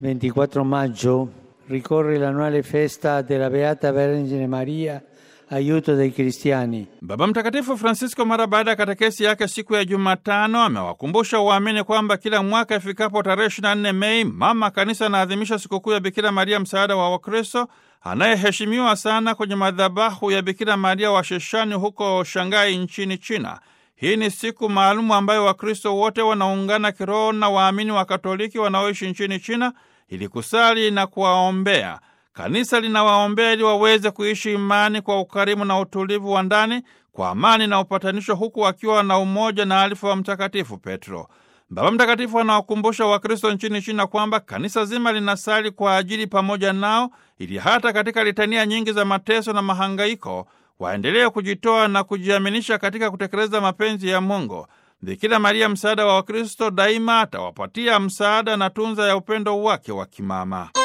24 maggio ricorre l'annuale festa della Beata Vergine Maria, aiuto dei cristiani. Baba Mtakatifu Francisco mara baada ya katekesi yake siku ya Jumatano amewakumbusha waamini kwamba kila mwaka ifikapo tarehe 24 Mei mama kanisa anaadhimisha sikukuu ya Bikira Maria msaada wa Wakristo anayeheshimiwa sana kwenye madhabahu ya Bikira Maria wa Sheshani huko Shanghai nchini China. Hii ni siku maalumu ambayo Wakristo wote wanaungana kiroho na waamini wa Katoliki wanaoishi nchini China ili kusali na kuwaombea. Kanisa linawaombea ili waweze kuishi imani kwa ukarimu na utulivu wa ndani, kwa amani na upatanisho, huku wakiwa na umoja na alifa wa Mtakatifu Petro. Baba Mtakatifu anawakumbusha Wakristo nchini China kwamba kanisa zima linasali kwa ajili pamoja nao, ili hata katika litania nyingi za mateso na mahangaiko waendelee kujitoa na kujiaminisha katika kutekeleza mapenzi ya Mungu. Bikira Maria, msaada wa Wakristo, daima atawapatia msaada na tunza ya upendo wake wa kimama.